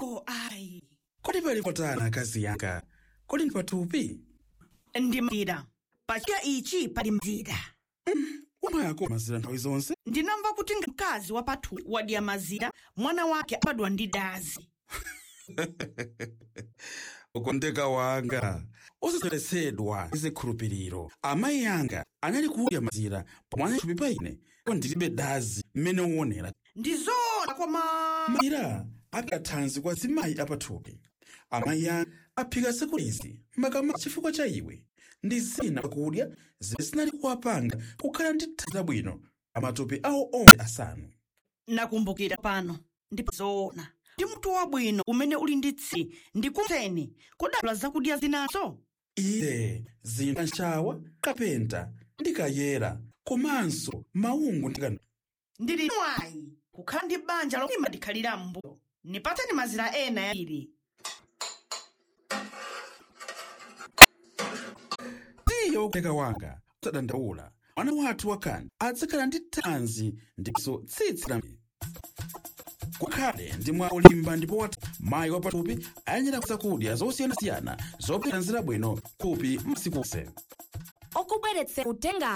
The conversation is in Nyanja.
oh ayi kodi pali kotani akazi yanga kodi ndi pathupi ndi mazira pachika ichi pali mazira umayako mazira nthawi zonse ndinamva kuti mkazi wa pathupi wadya mazira mwana wake abadwa ndi dazi ukondeka wanga osasocheretsedwa ndi zikhulupiriro amayi anga anali kudya mazira pamwana thupi pa ine ko ndilibe dazi mmene uonera ndi zoona koma mazira apika thanzi kwa zimayi apathupi amayi anga aphika tsiku lizi makama chifukwa cha iwe ndi zina zakudya zimene zinali kuwapanga kukhala ndi thanzi labwino amatupi awo onse asanu nakumbukira pano ndipo zoona ndi mutu wabwino umene uli ndi tsi ndikumteni kudala zakudya zinazo iye zina nshawa kapenta ndi kayera komanso maungu ndi kanu ndili mwayi kukhala ndi banja lomwe limadikhalira mbuyo nipateni mazira ena yawiri tiye wokondeka wanga usadandaula mwana wathu wakani adzakhala ndi thanzi ndiponso tsitsi la kukhale ndi mwa olimba ndipo wati mayi wapathupi ayenera zakudya zosiyanasiyana zopeza thanzi labwino thupi masiku onse okubweretsera uthenga